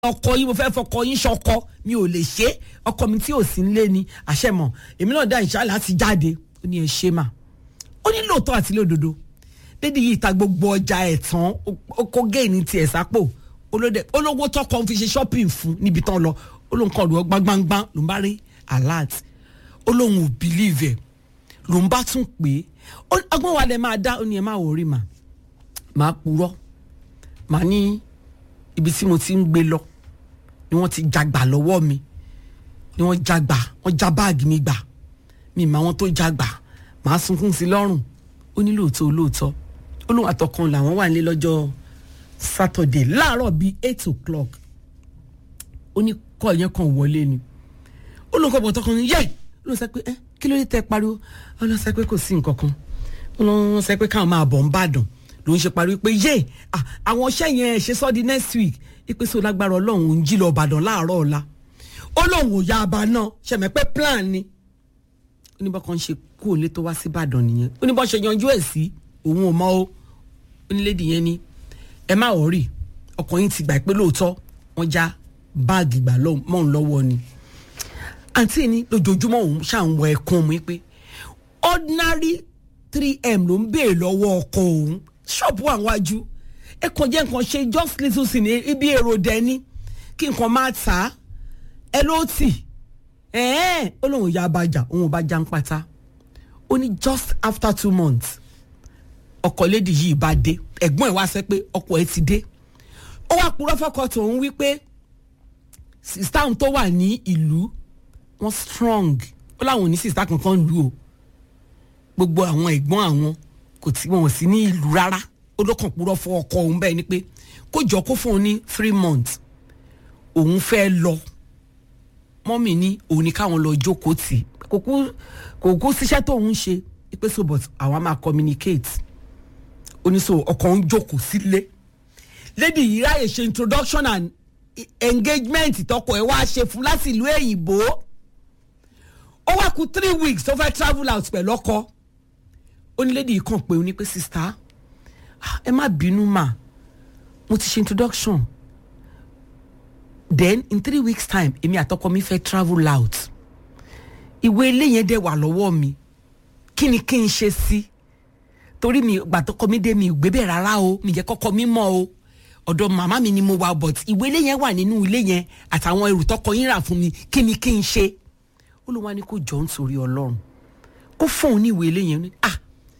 ọkọ yín mo fẹ́ fọkọ yín ṣọkọ mi ò lè ṣe ọkọ mi tí ò sí nílé ni àṣẹmọ èmi náà dá ìṣá láti jáde ó ní ẹ ṣe mà ó ní lóòótọ́ àti lódodo dédé yìí ta gbogbo ọjà ẹ̀ tán ó kó géènì tiẹ̀ sápò olówó tọkọ fi ṣe shopping fún níbi tán lọ ó lóun kàn lọ gbangban ló ń bá rí alert ó lóun ò believe ẹ̀ ló ń bá tún pè é ọgbọ́n wa lẹ máa dá ó ní ẹ má wò rí mà máa purọ́ màá ní ibi tí mo ti ń gbé lọ ni wọ́n ti jagbà lọ́wọ́ mi ni wọ́n jagbà wọ́n já báàgì mi gbà mi mà wọ́n tó jagbà màá sunkún sí lọ́rùn ó ní lóòótọ́ olóòótọ́ ó lóun àtọkàn làwọn wà nílé lọ́jọ́ Saturday láàárọ̀ bíi eight o'clock ó ní kọ́ yẹn kan wọlé ni ó lóun kọ́ bọ̀ tọkàn ní yẹ́ ó lóun sọ pé ẹ kí ló dé tẹ pariwo ó lóun sọ pé kò sí nǹkan kan ó lóun sọ pé káwọn máa bọ̀ ń bàdàn ló ń ṣe pariwo pé yé àwọn iṣẹ́ yẹn ṣe sọ́ di next week ipe so lágbára ọlọ́run ò ń jí lọ ìbàdàn láàárọ̀ ọ̀la ó lóun ò ya aba náà ṣẹ̀mẹ̀ pé plan ni ó ní bọ́kàn ṣe kú òlé tó wá sí ìbàdàn nìyẹn ó ní bọ́ ṣe yanjú ẹ̀ sí òun ò mọ̀ ó ó ní lédi yẹn ni ẹ má wọ̀ rí ọkàn yín ti gbà pé lóòótọ́ wọ́n já báàgì gbà mọ́ òun lọ́wọ́ ni àǹtí ni lójoojúmọ́ òun ṣàǹwọ̀ ẹ̀kún mi pé ordinary three m ló ń béèrè lọ́wọ́ ọkọ òun ṣọ́ọ̀bù àwọn wájú ẹ kàn jẹ́ nǹkan ṣe just little sin ibi èrò dẹni kí nǹkan máa tà á ẹ ló tì ẹ̀ẹ́n ó lóun ya abájà òun ò bá já ń pátá ó ní just after two months ọkọ lédi yìí bá dé ẹ̀gbọ́n ẹ̀ wá sẹ́ pé ọkọ ẹ̀ ti dé ó wá purọ́ fọ́kọ tòun wípé sista tó wà ní ìlú wọ́n strong ó láwọn ò ní sista kankan lù o gbogbo àwọn ẹ̀gbọ́n àwọn kò tí wọn ò sí ní ìlú rárá ó ló kàn purọ́ fún ọkọ òun bẹ́ẹ̀ ni pé kó jọ kó fún un ní three months òun fẹ́ lọ mọ́mì ní òun ní káwọn lọ jókòó tì kò kú kò kú síṣẹ́ tó ń ṣe pé so but àwa máa communicate oníṣòwò ọkọ ń jókòó sílé lady yìí ráyè ṣe introduction and engagement tọkọ ẹ wá ṣe fún láti ìlú èyìnbó ó wá kù three weeks tó fẹ́ travel out pẹ̀lú ọkọ onílédìí yìí kàn pé ó ní pé sista ẹ má bínú mà mo ti ṣe introduction then in three weeks time èmi àtọkọ mi fẹ́ travel out ìwé ilé yẹn dẹ̀ wà lọ́wọ́ mi kí ni kí n ṣe sí torí mi gbàtọkọ mi dé mi ò gbé bẹ́ẹ̀ rárá o mi jẹ́ kọ́kọ́ mi mọ̀ o ọ̀dọ̀ màmá mi ni mo wà but ìwé ilé yẹn wà nínú ilé yẹn àtàwọn ẹrù tọkọ yín rà fún mi kí ni kí n ṣe ó ló wá ní kó jọ nítorí ọlọ́run kó fún òun ní ìwé ilé yẹn ah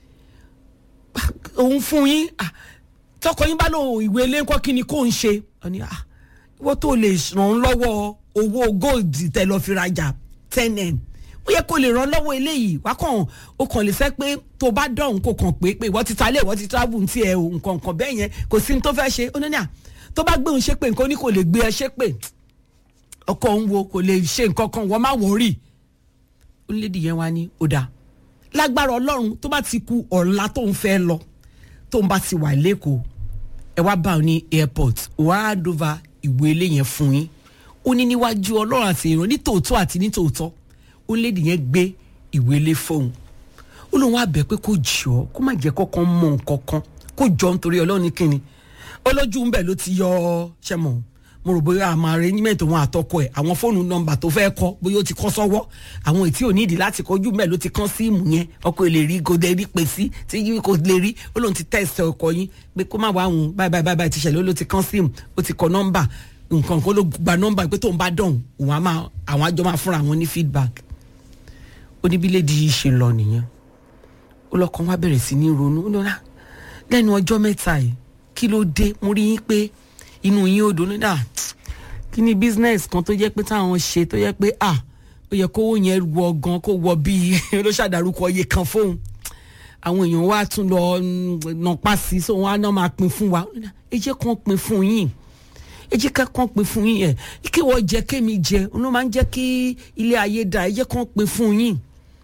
òun fún yín ah tọkọ yín bá lóun ìwé ilé ńkọ́ kí ni kó ń ṣe ọ ní ah ìwọ tó lè ràn án lọ́wọ́ owó gold tẹ lọ fi rajà ten n ó yẹ kó lè ràn án lọ́wọ́ eléyìí wá kàn ó kàn lè fẹ́ pé tó bá dọ̀hún kò kàn pé pé ìwọ ti ta lé ìwọ ti travel ti ẹ̀ o nǹkan nǹkan bẹ́ẹ̀ yẹn kò sí ní tó fẹ́ ṣe ó ní à tó bá gbé òun ṣépè nǹkan ó ní kò lè gbé ẹ ṣépè ọkọ òun wo kò lè ṣe nǹkan kan wọ́n má wọ́n onílédì yẹn wá ní ọ̀dà lágbára ọlọ́run tó bá ti ku ọ̀la tó ń fẹ́ lọ tó ń bá ti wà lẹ́kọ̀ọ́ ẹ wá bá ọ ní airport wàá dova ìwé ilé yẹn fún yín ó ní níwájú ọlọ́run àti èrò ní tòótọ́ àti ní tòótọ́ onílédì yẹn gbé ìwé ilé fóun ó lóun wá bẹ̀ pé kó jọ kó má jẹ́ kọ́kọ́ mọ nǹkan kan kó jọ nítorí ọlọ́run ní kíni olójú ń bẹ̀ ló ti yọ ọ ṣẹ́mọ̀ mo rò bóyá àmọ́ arrangement wọn àtọkọ ẹ̀ àwọn fóònù nọ́mbà tó fẹ́ kọ́ bóyá ó ti kọ́ sọ́wọ́ àwọn ètí ò nídìí láti kọjú mẹ́ẹ̀ ló ti kán síìmù yẹn ọkọ lè rí kò lè rí pè sí tí kò lè rí ó lóun ti test ọkọ yín pé kó má wá òun báyìí báyìí báyìí ti ṣẹlẹ̀ ó ló ti kán síìmù ó ti kọ nọ́mbà nǹkan kan ló gba nọ́mbà pé tóun bá dọ̀hún òun àwọn àjọ máa fúnra wọn ní feedback ó ní bí lédi yìí ṣe lọ nìyẹn ó lọkàn wá bẹ̀rẹ̀ sí ní ronú lẹ́nu ọjọ́ mẹ́ta yìí kí ló dé mo rí yín pé inú yín ò dùn náà kí ni business kan tó jẹ́ pé táwọn ṣe tó jẹ́ pé ah ó yẹ kówó yẹn wọ gan kó wọ bíi ló ṣàdárúkọ iye kan fóun àwọn èèyàn wa tún lọ nàpa sí so wọn á náà máa pín fún wa ẹ jẹ́ kàn pín fún yín ẹ jẹ́ ká kàn pín fún yín ẹ kí wọ́n jẹ kémi jẹ òun máa ń jẹ́ kí ilé ayé dà ẹ jẹ́ kàn pín fún yín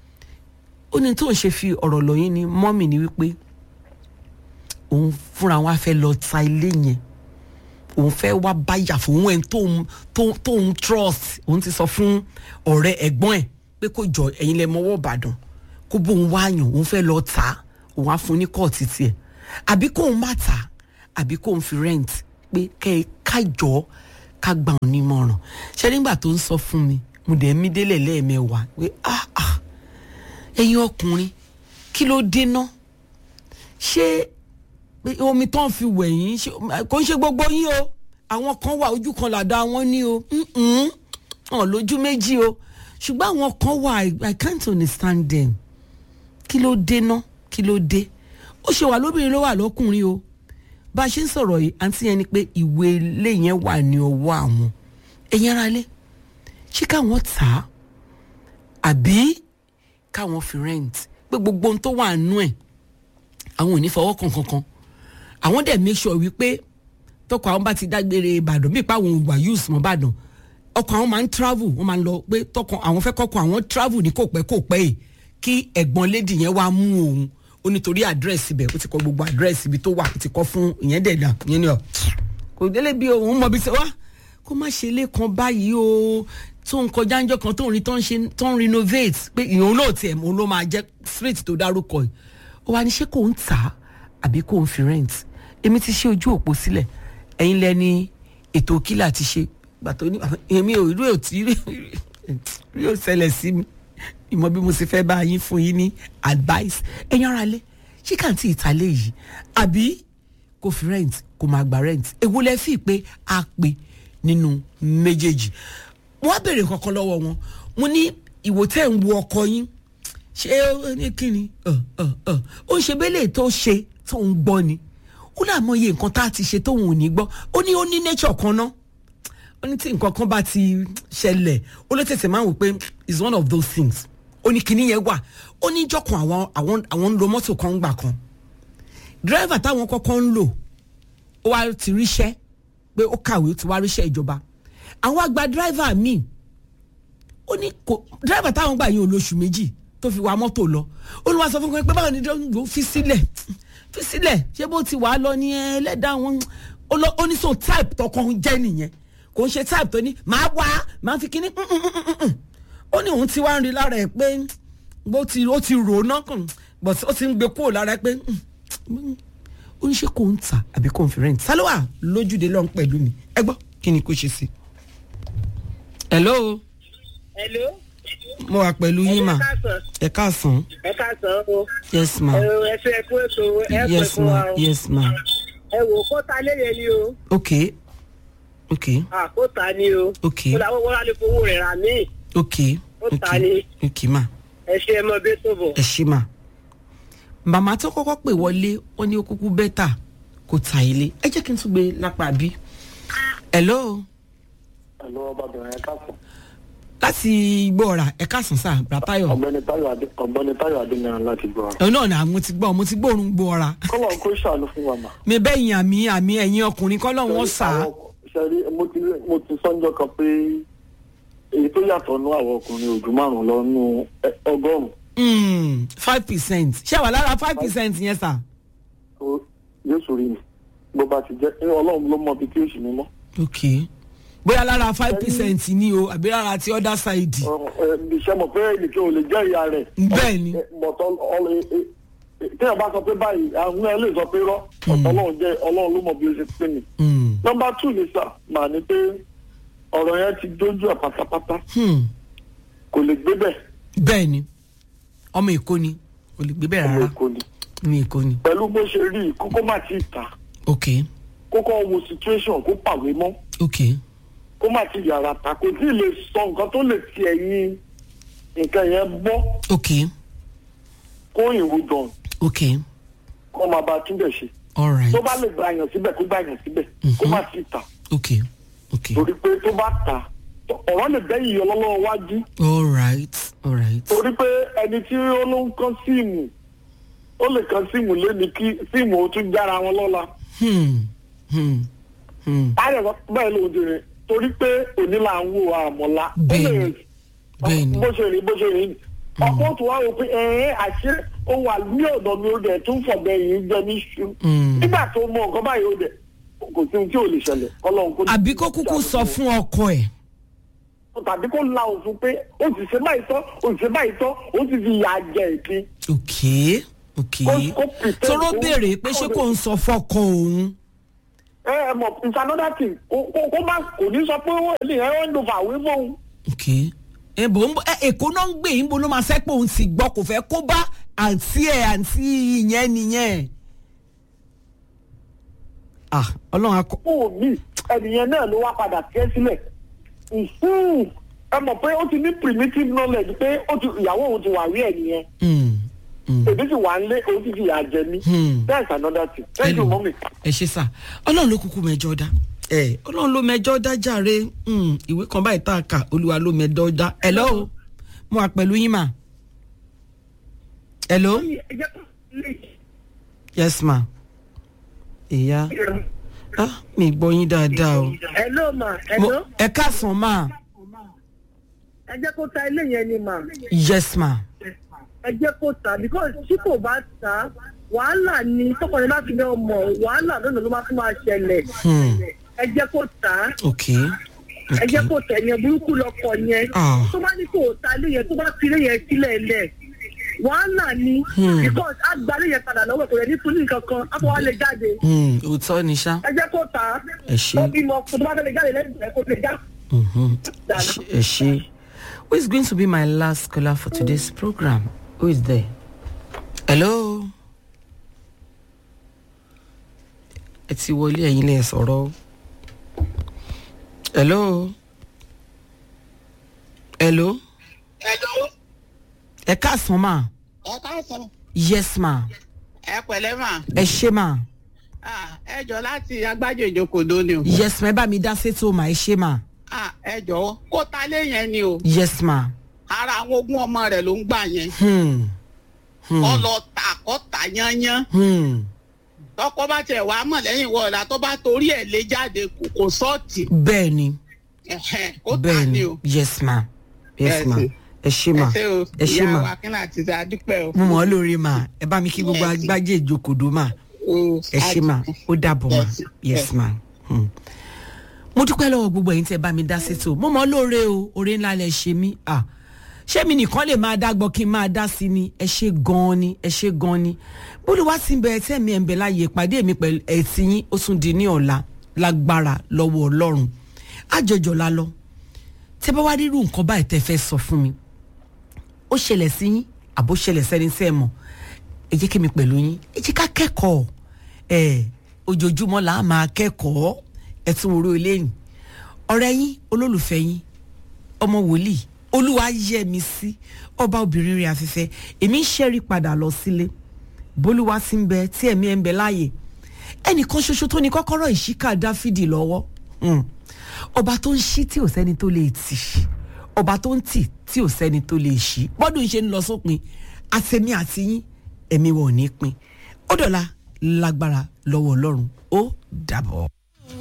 ó ní tó ń ṣe fi ọ̀rọ̀ lọ yín ni mọ́mì ni wípé òun fúnra wọn á fẹ́ lọ ta ilé yẹn òun fẹ́ wá báyà fún òun ẹ̀ tóun tóun trust òun ti sọ fún ọ̀rẹ́ ẹ̀gbọ́n ẹ̀ pé kó jọ ẹ̀yin lẹ mọ́wọ́ ìbàdàn kó bóun wá yàn òun fẹ́ lọ tà á òun á fún ní kọ́ọ̀tì tiẹ̀ àbí kóun má tà á àbí kóun fi rent pé kẹ́ ẹ kájọ ká gbà wọn nímọ̀ràn ṣé nígbà tó ń sọ fún mi mo dẹ̀ mí délẹ̀ lẹ́ẹ̀mẹwàá pé ah ah ẹ̀yin ọkùnrin kí ló dé ná ṣé omi tó ń fi wẹ̀ yín kò ń ṣe gbogbo yín o àwọn kan wà ojú kan làdá wọn ní o hàn lójú méjì o ṣùgbọ́n àwọn kan wà I can't understand them kí ló dé ná kí ló dé ó ṣe wà lóbìnrin ló wà lọ́kùnrin o bá a ṣe ń sọ̀rọ̀ yìí àǹtí yẹn ni pé ìwé ilé yẹn wà ní ọwọ́ àwọn ẹ̀yin ara lé ṣé káwọn tà á àbí káwọn fi rent pé gbogbo ohun tó wà nú ẹ̀ àwọn ò ní fọwọ́ kan kankan àwọn dẹ̀ make sure wípé tọkọ àwọn bá ti dágbére ìbàdàn bí ipa àwọn òwà use mọ́ ìbàdàn ọkọ àwọn máa ń travel wọ́n máa ń lọ pé tọkọ àwọn fẹ́ kọ́kọ́ àwọn travel ní kò pẹ́ kò pẹ́ yìí kí ẹ̀gbọ́n lady yẹn wá mú òun ó nítorí àdírẹ́sì ibẹ̀ ó ti kọ gbogbo àdírẹ́sì ibi tó wà ó ti kọ fún ìyẹn dẹ̀dà ìyẹn ni ọ kò délé bí òun mọ bí sẹ wá kó má ṣe lẹ́kan báyìí o tó ń kọjá ńjọ́ kan tó ń rí tó ń ṣe tó ń renovate pé ìyẹn náà tiẹ̀ òun ló máa jẹ́ street tó dárúkọ yìí ó wá ní ṣé kò ń tà á àbí kò ń fi rent èmi ti ṣe ojú òpó sílẹ̀ ẹ̀yin lẹ́ni ètò kílà ti ṣe gbàtó ní èmi ò rí òtí rí ò ṣẹlẹ̀ sí mi ìmọ̀ bí mo ṣe fẹ́ bá yín fún yín ní advice ẹ̀yin ara lé ṣé kàǹtì ìtàlẹ̀ yìí àbí kò fi rent kò máa gba rent èwo lẹ fi pé a pè nínú méjèèjì wọ́n á béèrè kankan lọ́wọ́ wọn mo ní ìwò tẹ́ ń wo ọkọ yín ṣé ó ní kíni ó ń ṣe bẹ́lẹ̀ tó ṣe tó ń gbọ́ ni ó náà mọ iye nǹkan tá a ti ṣe tóun ò ní gbọ́ ó ní ó ní nature kan náà ó ní tí nǹkan kan bá ti ṣẹlẹ̀ ó ló tẹ̀sẹ̀ máa ń wò pé it's one of those things ó ní kinní yẹn wà ó ní jọkàn àwọn àwọn àwọn ń lo mọ́tò kan gbà kan dírẹ́fà táwọn kọ́kọ́ ń lò ó wá ti ríṣẹ́ pé ó kàwé ó ti wá ríṣẹ́ ìjọba àwọn àgbà dírẹ́fà míì ó ní kò dírẹ́fà táwọn gbà yín olóṣù méjì tó fi wa mọ́tò lọ ó ní wàá sọ fún mi pé báwo ni dọ́gbò fi sílẹ̀ fi sílẹ̀ ṣé bó ti wàá lọ ní ẹlẹ́dàá wọn ó ní so type tọkàn jẹ́ nìyẹn kò ń ṣe type tó ní màá wá màá fi kíní ó ní òun ti wá ń rí lára ẹ̀ pé bó ti ó ti rò ó náà kàn but ó ti ń gbé kúrò lára ẹ̀ pé ó ń ṣe kò ń tà àbí kò ń fi rent sálọ́wà lójúde lọ́n pẹ̀lú mi ẹ gbọ́ kí ni kò ṣe sí. hello. hello. mo wà pẹ̀lú yín mà ẹ káàsán. ẹ káàsán o. yes ma. ẹ fi ẹkú ètò ẹ pẹ yes fún ma wa o. yes ma. ẹ wò kó ta léyè ni o. ok ok à kó ta ni o. ok kó làwọn wọ́n lè fowó rẹ̀ rà mí. ok Ó ok ta ni. ok ma ẹ ṣe ẹ mọ bí tó bọ̀. ẹ ṣí ma. màmá tó kọ́kọ́ pè wọlé ó ní ó kúkú bẹ́tà kò ta ilé ẹ jẹ́ kí n tún gbé lápá bí. hello Ẹ̀lọ́ ọbabìnrin ẹ̀ka fún. láti gbọ́ra ẹ káàsán sá bratayo Ọ̀gbẹ́ni Táyọ̀ Adé ọ̀gbẹ́ni Táyọ̀ Adéníran láti gbọ́. ẹ náà ni mo ti gbọ́ mo ti gbóòórùn gbọ́ra Kọ́lọ̀ kó ṣàánú fún wa mà. mi bẹ́yìn àmì àmì ẹ̀yìn ọkùnrin kọ́ lọ́wọ́ sá Ṣẹ̀rí mo ti mo ti sọ́njọ́ kan pé èyí tó yàtọ̀ nú àwọn ọkùnrin ojú márùn-ún lọ nú ẹ- ọgọ́rùn-ún five percent ṣé wà lára five percent yẹn sá. tó yóò sórí mi. Bó bá ti jẹ́ ẹ, Ọlọ́run ló mọ ibi tí ó sì mí mọ́. ok bóyá lára five percent ni o àbí lára ti other side. Iṣẹ́ mọ̀ pé ẹnìkan ò lè jẹ́ ìyá rẹ̀. Bẹ́ẹ̀ ni. Bọ̀tọ̀ téèyàn bá sọ pé báyìí àwọn ẹ lè sọ pé rọ́ ọ̀tọ̀ Ọlọ́run jẹ́ Ọlọ́run ló mọ bí ó ṣe pé mi. Mm. nọmba two ni sà mà ní pé ọ̀rọ̀ yẹn ti dójú ẹ̀ pátápátá Hmm. kò lè gbé bẹ̀ bẹ́ẹ̀ ni ọmọ èkó ni kò lè gbé bẹ́ẹ̀ ọmọ rárá èkó ni ní èkó ni pẹ̀lú bó ṣe rí i kókó má ti tà ok kókó wo situation kó pàwé mọ́ ok kó má ti yàrá ta kò tí ì lè sọ nǹkan tó lè ti ẹ̀yìn nǹkan yẹn bọ́ ok kó ìwò dàn ok kó máa bá a túbẹ̀ ṣe alright tó bá lè gba àyàn síbẹ̀ kó gba àyàn síbẹ̀ kó má ti tà ok ok torí pé tó bá tà ọ̀rọ̀ lè bẹ́yìí ọlọ́lọ́wọ́ wájú alright alright torí pé ẹni tí ó ló ń kán síìmù ó lè kán síìmù léni kí síìmù ó tún jára wọn lọ́la hmm hmm hmm báyọ̀ sọ bẹ́ẹ̀ ló dé rẹ̀ torí pé òní là ń wo àmọ̀lá ó lè Bẹ́ẹ̀ni, bẹ́ẹ̀ni. bó ṣe rí bó ṣe rí ọkọ̀ tó wá wò pé ẹ̀ẹ́n àṣé ó wà ní ọ̀dọ̀ mi ó dẹ̀ tún fọ̀bẹ yìí jẹ ní ṣu Mm. nígbà tó mọ nǹkan báyìí ó dẹ̀ kò sí ohun tí ò lè ṣẹlẹ̀ ọlọ́run kò ní. àbí kó kúkú sọ fún ọkọ ẹ̀ tàbí kó la òfin pé ó sì ṣe báyìí tán ó sì ṣe báyìí tán ó sì fi ìyà jẹ ìpín. ok ok Kó- kó pretend tóró kó- béèrè pé ṣé kò ń sọ fọkọ òun ẹ ẹ mọ̀ it's another thing kó kó- kó má kò ní sọ pé owó ilé ẹ ń lo fàwé fóun. ok ẹ bò ń bọ ẹ èkó náà ń gbé yín bó ló máa fẹ́ pé òun ti gbọ́ kò fẹ́ kó bá àǹtí ẹ̀ àǹtí ìyẹn nìyẹn ah ọlọ́run akọ fóun mi ẹnìyẹn náà ló wá padà tẹ́ sílẹ̀. Mhm. ẹ mọ̀ pé ó ti ní primitive knowledge pé ó ti ìyàwó òun ti wà rí ẹ̀ nìyẹn. Mm, mm. èmi sì wà ń lé òun ti fi ìyà jẹ mí. Hmm. that's another thing. thank you Hello. mọ́mí. ẹ ṣe sá ọlọ́run ló kúkú mẹjọ dá ẹ ọlọ́run ló mẹjọ dá jàre Mm, ìwé kan báyìí tá a kà olúwa ló mẹjọ dá hello mo wà pẹ̀lú yín mà hello yes ma ìyá ah mi gbọ́ yín dáadáa o hello ma Mo- hello ẹ káàsán ma ẹ jẹ́ kó ta ilé yẹn ni ma yes ma ẹ jẹ́ kó ta because tí kò bá ta wàhálà ni tọkọrin bá fi lé ọmọ wàhálà lónìí ló máa tún máa ṣẹlẹ̀ Hmm. ẹ jẹ́ kó ta ok ẹ jẹ́ kó tẹ̀ yẹn burúkú lọkọ yẹn Ah. tó bá ní kó ta ilé yẹn tó bá fi ilé yẹn sílẹ̀ lẹ̀ wàhálà ni Hmm. because á gba ilé yẹn padà lọ́wọ́ kò yẹ ní fún ní nǹkan kan á fọwọ́ lè jáde Hmm, òótọ́ ni ṣá ẹ jẹ́ kó ta Ẹ ṣé. ó bímọ kó tó bá fẹ́ lè jáde lẹ́yìn rẹ̀ kó lè já. Mhm. ẹ ṣé- ẹ ṣé who is going to be my last caller for today's program who is there hello ẹ ti wọlé ẹ̀yin lẹ sọ̀rọ̀ o. hello hello Hello. ẹ káàsán ma ẹ káàsán yes ma ẹ pẹ̀lẹ́ mà ẹ ṣé ma Ah, ẹ jọ láti agbájọ ìjókòó ni o yes ma ẹ bá mi dá sétò ma ẹ ṣé ma Ah, ẹ jọ̀wọ́ kó ta lé yẹn ni o yes ma ara àwọn ogún ọmọ rẹ̀ ló ń gbà yẹn hmm. Hmm. kọ́ lọ tà kọ́ tà yányán Hmm. tọkọ bá tiẹ̀ wàá mọ̀ lẹ́yìn wọ̀ọ̀la tó bá torí ẹ̀ lé jáde kò kò sọ́ọ̀tì bẹ́ẹ̀ ni Ẹ̀hẹ́n, kó tà bẹ́ẹ̀ ni ni o yes ma yes Yes, ma sir. ẹ ṣé ẹ ma ṣe o ẹ ṣé ìyá ma wa kí náà ti ṣe àdúpẹ́ o. mo mọ̀ ọ́ lórí ma ẹ bá mi kí gbogbo Yes. agbájé ìjókòó ma O, ẹ ṣé ma ó dàbọ̀ ma Yes. yes ma. Hmm. mo dúpẹ́ lọ́wọ́ gbogbo ẹ̀yin tẹ́ bá mi dá sétò mo mọ̀ ọ́ lóore o oore ńlá lẹ ṣe mí ah ṣé mi nìkan lè máa dá gbọ́ kí n máa dá sí ni ẹ ṣé gan-an ni ẹ ṣé gan-an ni bólúwa ti ń bẹ ẹtẹ́ mi ẹ̀ ń bẹ láàyè ìpàdé mi pẹ̀lú ẹ̀tì yín ó tún di ní ọ̀la lágbára lọ́wọ́ ọlọ́run àjọjọ la lọ tẹ́ bá wá rírú nǹkan báyìí tẹ́ fẹ́ sọ fún mi ó ṣẹlẹ̀ sí yín àbó ṣẹlẹ̀ sẹ́ni sẹ́ mọ̀ ẹ jẹ́ kí mi pẹ̀lú yín ẹ jẹ́ ká kẹ́kọ̀ọ́ ẹ ojoojúmọ́ là á máa kẹ́kọ̀ọ́ ẹ tún wo orí eléyìí ọ̀rẹ́ yín olólùfẹ́ yín ọmọ wòlíì olúwa yẹ mi sí ọba obìnrin rẹ̀ afẹ́fẹ́ èmi ń ṣẹ́rí padà lọ sílé bólúwa ti ń bẹ tí ẹ̀mí ẹ̀ ń bẹ láàyè ẹnìkan ṣoṣo tó ní kọ́kọ́rọ́ ìṣíkà dáfídì lọ́wọ́ Hmm. ọba tó ń ṣí tí ò sẹ́ni tó lè tì ọba tó ń tì tí ò sẹ́ni tó lè ṣí bọ́dún ṣe ń lọ sópin àtẹ̀mí àti yín ẹ̀mí wọn ò ní pin ó dọ̀la lágbára lọ́wọ́ ọlọ́run ó dàbọ̀.